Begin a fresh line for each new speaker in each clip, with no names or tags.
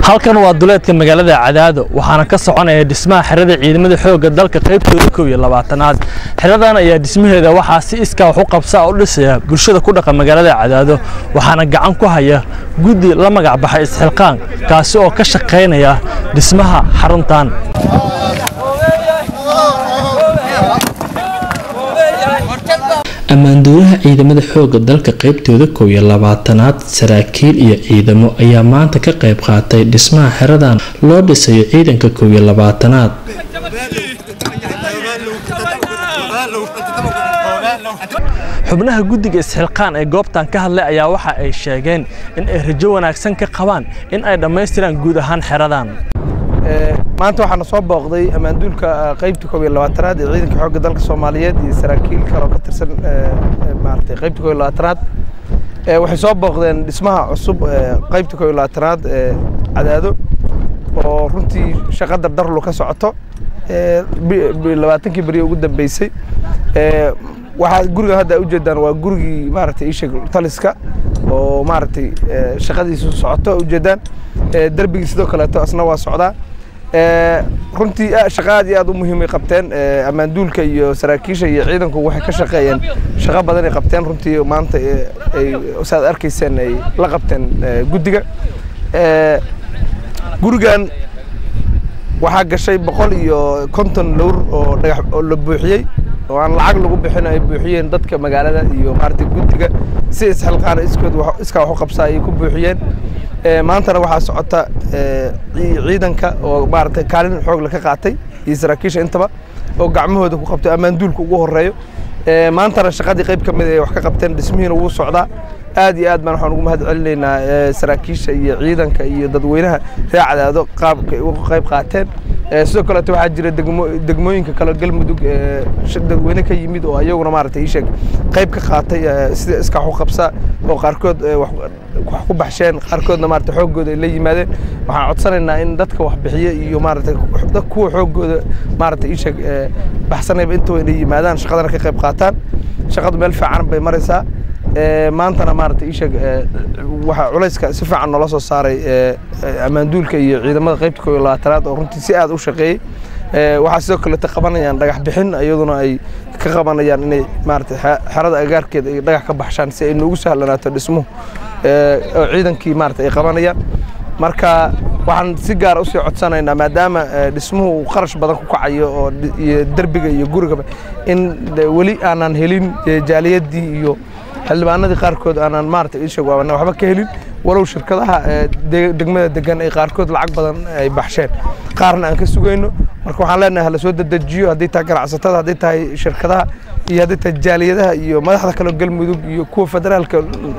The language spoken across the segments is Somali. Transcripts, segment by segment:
halkan waa duleedka magaalada cadaado waxaana ka soconaya dhismaha xerada ciidamada xoogga dalka qaybtooda kow iyo labaatanaad xeradan ayaa dhismaheeda waxaa si iskaa wax u qabsaa u dhisaya bulshada ku dhaqan magaalada cadaado waxaana gacan ku haya guddi la magac baxay isxilqaan kaasi oo ka shaqaynaya dhismaha xaruntan ammaanduulaha ciidamada xoogga dalka qaybtooda kow iyo labaatanaad saraakiil iyo ciidamo ayaa maanta ka qayb qaatay dhismaha xeradan loo dhisayo ciidanka kow iyo labaatanaad xubnaha guddiga isxilqaan ee goobtan ka hadlay ayaa waxa ay sheegeen in ay rajo wanaagsan ka qabaan in ay dhammaystiraan guud ahaan xeradan
maanta waxaana soo booqday ammaanduulka qaybta koob iyo labaatanaad ee ciidanka xoogga dalka soomaaliyeed iyo saraakiil kale oo ka tirsan maaragtay qaybta koob iyo labaatanaad waxay soo booqdeen dhismaha cusub qaybta koob iyo labaatanaad ee cadaado oo runtii shaqo dardarlu ka socoto labaatankii beriye ugu dambeysay waxaa guriga hadda ujeedaan waa gurigii maaragtay isheg taliska oo maaragtay shaqadiisu socoto ujeedaan derbigii sidoo kaleeto asna waa socdaa runtii shaqo aad iyo aad u muhiimay qabteen ammaanduulka iyo saraakiisha iyo ciidanku waxay ka shaqeeyeen shaqo badan ay qabteen runtii maanta ay saad arkayseen ay la qabteen guddiga gurigan waxaa gashay boqol iyo konton lowr oo dhagax oo la buuxiyey oo aan lacag lagu bixin ay buuxiyeen dadka magaalada iyo maaragtay guddiga si isxilqaana iskood iskaa wax u qabsaa ay ku buuxiyeen maantana waxaa socota ciidanka oo maaragtay kaalin xoog la ka qaatay iyo saraakiisha intaba oo gacmahooda ku qabto ammaanduulka ugu horeeyo maantana shaqadii qayb ka mid ay wax ka qabteen dhismihiina wuu socdaa aad iyo aad baan waxaan ugu mahad celinaynaa saraakiisha iyo ciidanka iyo dadweynaha reer cadaado qaabka ay uga qayb qaateen sidoo kaleeto waxaa jira degmooyinka kale galmudug dadweyne ka yimid oo ayaguna maaragtay iisheeg qayb ka qaatay sida iska wax u qabsaa oo qaarkood wax ku baxsheen qaarkoodna maaragtay xooggooda ay la yimaadeen waxaan codsanaynaa in dadka wax bixiya iyo maaragtay kuwa xooggooda maaragtay iisheeg baxsanayba intaba inay yimaadaan shaqadana ka qayb qaataan shaqadu meel fiican bay maraysaa maantana maaragtay iisheeg waxaa culayska si fiican noola soo saaray ammaanduulka iyo ciidamada qaybta koob iyo labaatanaad oo runtii si aad u shaqeeyey waxaa sidoo kaleeta qabanayaan dhagax bixin iyaduna ay ka qabanayaan inay maaragtay xerada agaarkeeda ay dhagax ka baxshaan si ay noogu sahlanaato dhismuhu oo ciidankii maaragtay ay qabanayaan marka waxaan si gaara usii codsanaynaa maadaama dhismuhu uu qarash badan ku kacayo oo iyo derbiga iyo gurigaba in weli aanan helin jaaliyadii iyo xildhibaanadii qaarkood aanan maaragtay ii sheeg waxba ka helin walow shirkadaha degmada degan ay qaarkood lacag badan ay baxsheen qaarna aan ka sugayno marka waxaan leenahay hala soo dedejiyo haddii tahay ganacsatada haddii tahay shirkadaha iyo haddii tahay jaaliyadaha iyo madaxda kale galmudug iyo kuwa federaalka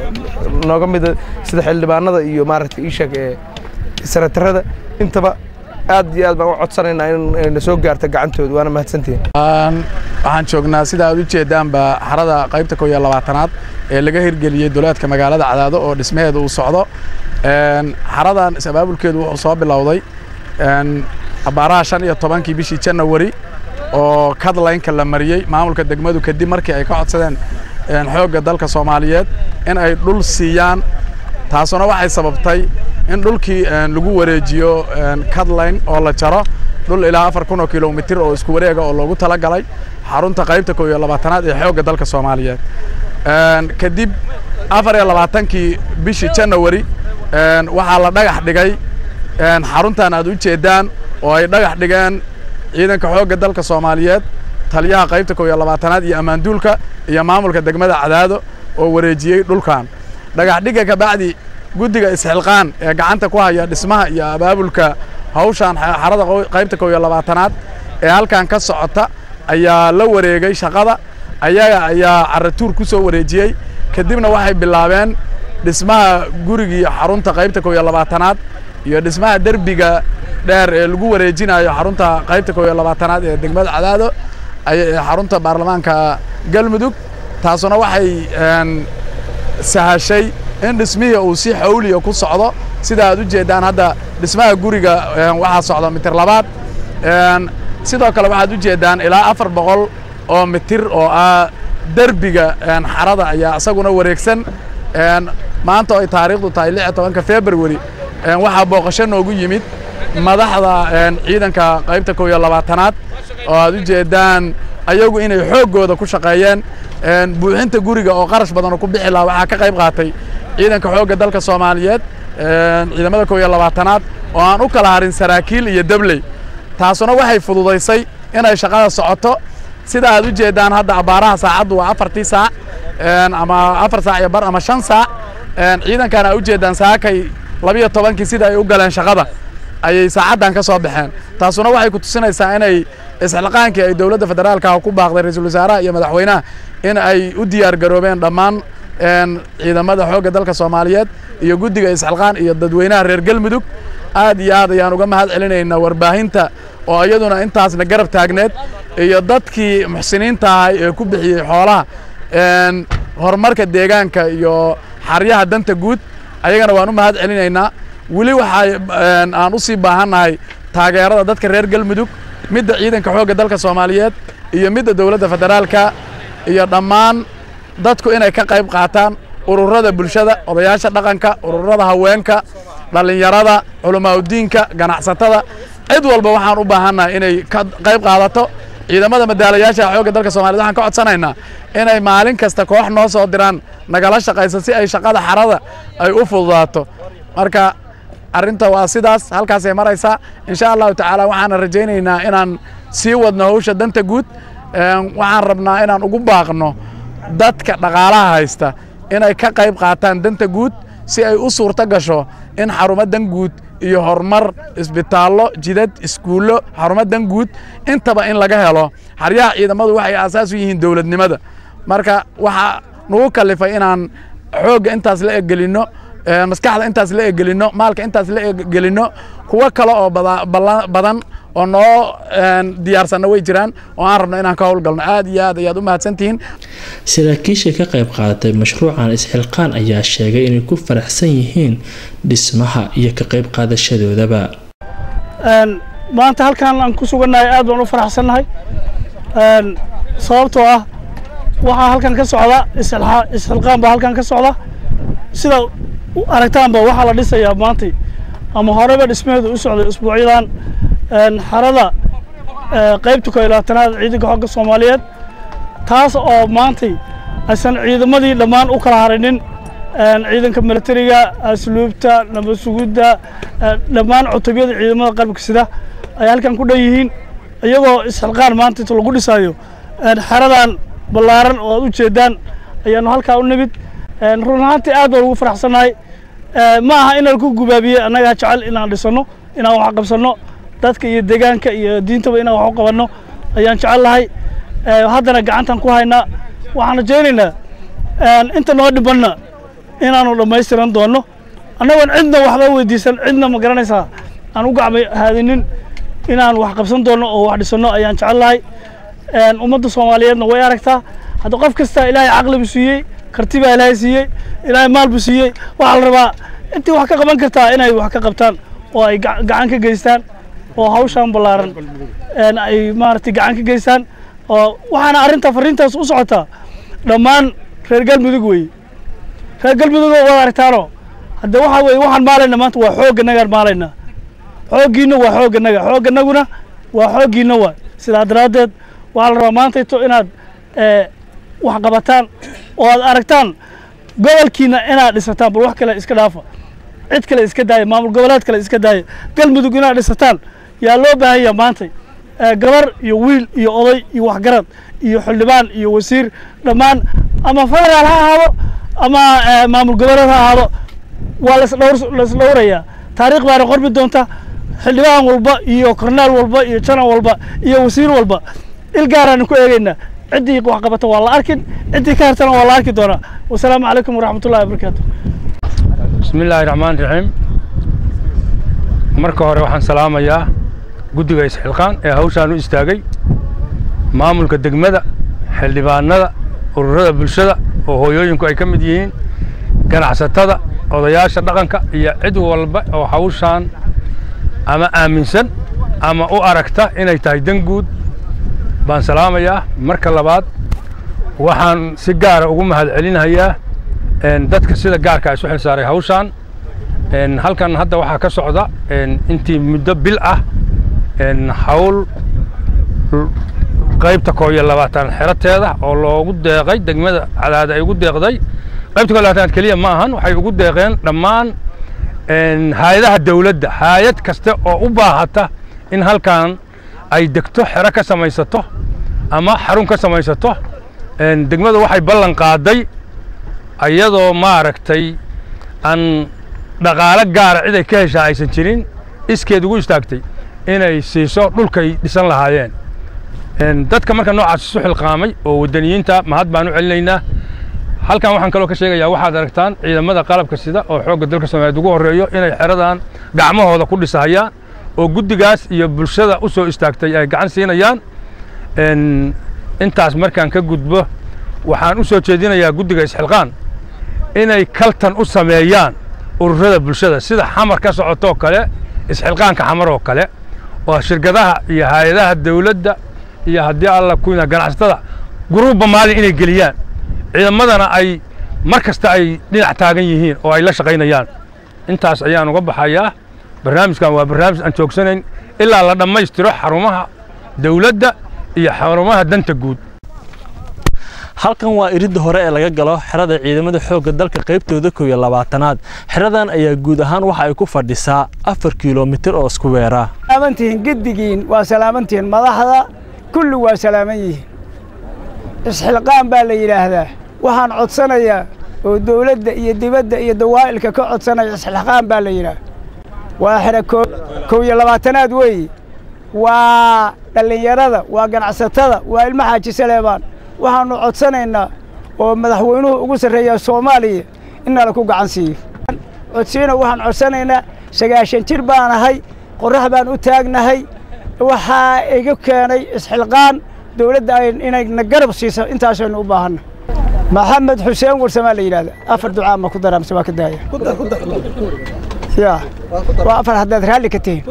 nooga mida sida xildhibaanada iyo maaragtay ii sheeg senatarada intaba aad iyo aad baan u codsanaynaa in na soo gaarta gacantooda waana mahadsantihin
waxaan joognaa sida aad u jeedaanba xarada qaybta kow iyo labaatanaad ee laga hirgeliyey duleedka magaalada cadaado oo dhismaheeda uu socdo xaradan is-abaabulkeedu wuxuu soo bilowday abaaraha shan iyo tobankii bishii janawari oo kadlaynka la mariyey maamulka degmadu kadib markii ay ka codsadeen xoogga dalka soomaaliyeed in ay dhul siiyaan taasuna waxay sababtay in dhulkii lagu wareejiyo kadlayn oo la jaro dhul ilaa afar kun oo kilomitir oo isku wareega oo loogu tala galay xarunta qaybta kow iyo labaatanaad ee xoogga dalka soomaaliyeed kadib afar iyo labaatankii bishii janawari waxaa la dhagax dhigay xaruntan aad u jeedaan oo ay dhagax dhigeen ciidanka xoogga dalka soomaaliyeed taliyaha qaybta kow iyo labaatanaad iyo ammaanduulka iyo maamulka degmada cadaado oo wareejiyey dhulkan dhagax dhigga kabacdi guddiga isxilqaan ee gacanta ku haya dhismaha iyo abaabulka hawshan xarada qaybta kow iyo labaatanaad ee halkan ka socota ayaa la wareegay shaqada ayaga ayaa caratuur ku soo wareejiyey kadibna waxay bilaabeen dhismaha gurigii xarunta qaybta kow iyo labaatanaad iyo dhismaha derbiga dheer ee lagu wareejinayo xarunta qaybta kow iyo labaatanaad ee degmada cadaado xarunta baarlamaanka galmudug taasuna waxay sahashay in dhismihii uu si xawliya ku socdo sida aad u jeeddaan hadda dhismaha guriga waxaa socda mitir labaad sidoo kale waxaad u jeeddaan ilaa afar boqol oo mitir oo ah derbiga xarada ayaa isaguna wareegsan maanta oo ay taariikhdu tahay lix iyo tobanka february waxaa booqasho noogu yimid madaxda ciidanka qaybta kow iyo labaatanaad oo aad u jeedaan ayagu inay xooggooda ku shaqeeyeen buuxinta guriga oo qarash badan oo ku bixi lahaa waxaa ka qayb qaatay ciidanka xoogga dalka soomaaliyeed ciidamada kow iyo labaatanaad oo aan u kala harin saraakiil iyo debley taasuna waxay fududaysay inay shaqada socoto sida aad u jeedaan hadda abbaaraha saacaddu waa afartii saac ama afar saac iyo bar ama shan saac ciidankan aa u jeedaan saakay labiyo tobankii sida ay u galeen shaqada ayay saacaddan ka soo baxeen taasuna waxay ku tusinaysaa inay isxilqaankii ay dowladda federaalka ku baaqday ra-iisul wasaaraha iyo madaxweynaha in ay u diyaar garoobeen dhammaan ciidamada xoogga dalka soomaaliyeed iyo guddiga isxilqaan iyo dadweynaha reer galmudug aad iyo aad ayaan uga mahad celinaynaa warbaahinta oo iyaduna intaasna garab taagneed iyo dadkii muxsiniinta ahay ee ku bixiyey xoolaha horumarka deegaanka iyo xaryaha danta guud ayagana waan u mahad celinaynaa weli waxaa aan u sii baahannahay taageerada dadka reer galmudug midda ciidanka xoogga dalka soomaaliyeed iyo midda dowladda federaalka iyo dhammaan dadku inay ka qayb qaataan ururada bulshada odayaasha dhaqanka ururada haweenka dhallinyarada culamaauddiinka ganacsatada cid walba waxaan u baahannahay inay ka qayb qaadato ciidamada madaalayaasha xoogga dalka soomaliyeed waxaan ka codsanaynaa inay maalin kasta koox noo soo diraan nagala shaqayso si ay shaqada xarada ay u fududaato marka arrinta waa sidaas halkaasay maraysaa insha allahu tacaala waxaana rajaynaynaa inaan sii wadno hawsha danta guud waxaan rabnaa inaan ugu baaqno dadka dhaqaalaha haysta inay ka qayb qaataan danta guud si ay u suurto gasho in xarumo dan guud iyo horumar isbitaallo jidad iskuullo xarumo dan guud intaba in laga helo xaryaha ciidamadu waxay aasaas u yihiin dowladnimada marka waxaa nagu kalifay inaan xoogga intaas la egelinno maskaxda intaas la egelinno maalka intaas la egelinno kuwo kale oo badan oo noo diyaarsanna way jiraan oo aan rabno inaan ka howlgalno aad iyo aad ayaad u mahadsantihiin
saraakiisha ka qayb qaadatay mashruucan isxilqaan ayaa sheegay inay ku faraxsan yihiin dhismaha iyo ka qayb qaadashadoodaba
maanta halkaan aan ku sugannahay aad baan u faraxsannahay sababtoo ah waxaa halkan ka socda isxilqaan baa halkan ka socda sida aragtaanba waxaa la dhisayaa maantay ama horeba dhismaheedu u socday usbuucyadan xarada qaybta koo iyo labaatanaad ciidanka xogga soomaaliyeed taas oo maantay aysan ciidamadii dhammaan u kala harinin ciidanka milatariga asluubta nabad sugidda dhammaan cutubyada ciidamada qalbka sida ay halkan ku dhan yihiin iyagoo isxilqaan maanta inta lagu dhisaayo xeradan ballaaran oo aad u jeedaan ayaanu halkaa u nimid run ahaantii aad baan ugu faraxsannahay ma aha inaan ku gubaabiye annagaa jecel inaan dhisanno inaan wax qabsanno dadka iyo deegaanka iyo diintaba inaan wax u qabanno ayaan jecel lahay haddana gacantan ku haynaa waxaan rajaynaynaa inta noo dhibanna inaanu dhammaystiran doonno annagoon cidna waxba weydiisan cidna ma garanaysaa aan u gacma haadinin inaan wax qabsan doonno oo wax dhisanno ayaan jecel lahay ummadda soomaaliyeedna way aragtaa hadda qof kasta ilaahay caqli buu siiyey karti baa ilaahay siiyey ilaahay maal buu siiyey waxaa la rabaa intii wax ka qaban kartaa inay wax ka qabtaan oo ay gacan ka geystaan oo hawshan ballaaran ay maaragtay gacan ka geystaan oo waxaana arrinta fariintaas u socotaa dhammaan reer galmudug weeye reer galmudug waad aragtaano hadde waxaa weeye waxaan maalayna maanta waa xoogganagaan maalaynaa xooggiinna waa xoogganaga xoogganaguna waa xooggiinna waa sidaa daraaddeed waxaa la rabaa maantayto inaad wax qabataan oo aad aragtaan gobolkiina inaad dhisataan bal wax kale iska dhaafa cid kale iska daaya maamul goboleed kale iska daaya galmudug inaad dhisataan yaa loo baahan yaha maantay gabar iyo wiil iyo oday iyo waxgarad iyo xildhibaan iyo wasiir dhammaan ama federaal ha ahaado ama maamul goboleed ha ahaado waa lasdhowrayaa taariikh baana qormi doonta xildhibaan walba iyo kornaal walba iyo janan walba iyo wasiir walba il gaaraanu ku eegaynaa ciddii wax qabata waa la arkin ciddii ka hartana waa la arki doonaa wasalaamu calaykum waraxmatullahi wabarakaatu
bismi illaahi raxmaan raxiim marka hore waxaan salaamayaa guddiga isxilqaan ee hawshaan u istaagay maamulka degmada xildhibaanada ururada bulshada oo hooyooyinku ay ka mid yihiin ganacsatada odayaasha dhaqanka iyo cid walba oo hawshaan ama aaminsan ama u aragta inay tahay dan guud baan salaamayaa marka labaad waxaan si gaara ugu mahad celinayaa dadka sida gaarka isu xil saaray hawshaan halkan hadda waxaa ka socda intii muddo bil ah hawl qaybta koo iyo labaatan xerateeda oo loogu deeqay degmada cadaada ay ugu deeqday qaybta koo iyo labaatanaad keliya ma ahan waxay ugu deeqeen dhammaan hay-adaha dawladda hay-ad kasta oo u baahata in halkan ay degto xero ka samaysato ama xarun ka samaysato degmadu waxay ballan qaaday iyadoo maaragtay aan dhaqaalo gaara cid ay ka heshaa aysan jirin iskeed ugu istaagtay inay siiso dhulkay dhisan lahaayeen dadka marka noocaas isu xilqaamay oo waddaniyiinta mahad baan u celinaynaa halkan waxaan kaloo ka sheegayaa waxaad aragtaan ciidamada qalabka sida oo xoogga dalka soomaaliyeed ugu horreeyo inay xeradan gacmahooda ku dhisahayaan oo guddigaas iyo bulshada u soo istaagtay ay gacan siinayaan intaas markaan ka gudbo waxaan u soo jeedinayaa guddiga isxilqaan inay kaltan u sameeyaan ururada bulshada sida xamar ka socotoo kale isxilqaanka xamar oo kale oo shirkadaha iyo hay-adaha dawladda iyo haddii alla kuna ganacsatada guruubba maalin inay geliyaan ciidamadana ay mar kasta ay dhinac taagan yihiin oo ay la shaqaynayaan intaas ayaan uga baxayaa barnaamijkan waa barnaamij aan joogsanayn ilaa la dhammaystiro xarumaha dawladda iyo xarumaha danta guud
halkan waa iridda hore ee laga galo xerada ciidamada xoogga dalka qaybtooda kow iyo labaatanaad xeradan ayaa guud ahaan waxa ay ku fadhisaa afar kilomitir oo isku weera
salaamantihiin giddigiin waa salaamantihiin madaxda kulli waa salaaman yihiin isxilqaan baa la yidhaahdaa waxaan codsanayaa oo dawladda iyo dibadda iyo dawaa'ilka ka codsanaya isxilqaan baa la yidhaah waa xero kow iyo labaatanaad weeye waa dhallinyarada waa ganacsatada waa ilmo xaaji saleebaan waxaannu codsanaynaa oo madaxweynuhu ugu sarreeyaa soomaaliya in nala ku gacan siiyo codsiina waxaan codsanaynaa sagaashan jir baan ahay qorrax baan u taagnahay waxaa iga keenay isxilqaan dawladda inayna garab siiso intaasaynu u baahanna maxamed xuseen warsamaa la yidhahda afar ducaa ma ku daraa mise waa ka daaya ya waa afar haddaad raalli ka tihiin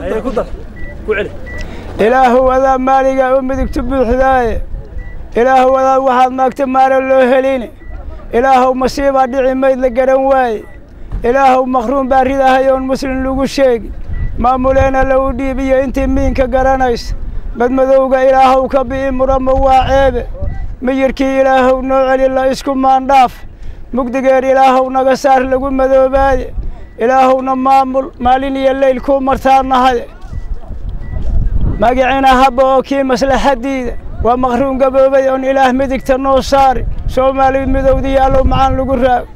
ilaahu adaa maaliga u midigtu buuxdaaye ilaahu adaa waxaad maagta maara loo helini ilaahow masiibaa dhici mayd la garan waaye ilaahow makhruum baa ridahay oon muslim lagu sheegi maamuleena lagu dhiibiyo intii miinka garanaysa madmadowga ilaahow ka bi'i murama waa ceebe miyirkii ilaahow noo celi la isku maandhaaf mugdigeer ilaahow naga saar lagu madoobaaye ilaahowna maamul maalin iyo leyl kuu martaannahay magicina habba oo kii maslaxaddiida waa makhruum gaboobay oon ilaah midigta noo saari soomaali midowdiyo allow macaan lagu raago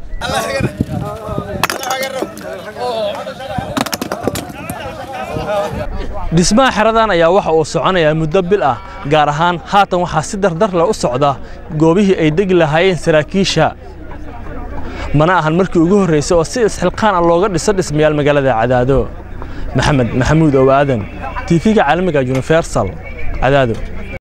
dhismaha xeradan ayaa waxa uu soconayaa muddo bil ah gaar ahaan haatan waxaa si dardar leh u socda goobihii ay degi lahaayeen saraakiisha mana ahan markii ugu horraysay oo si isxilqaan ah looga dhiso dhismayaal magaalada cadaado maxamed maxamuud ow aadan tiifiga caalamiga universal cadaado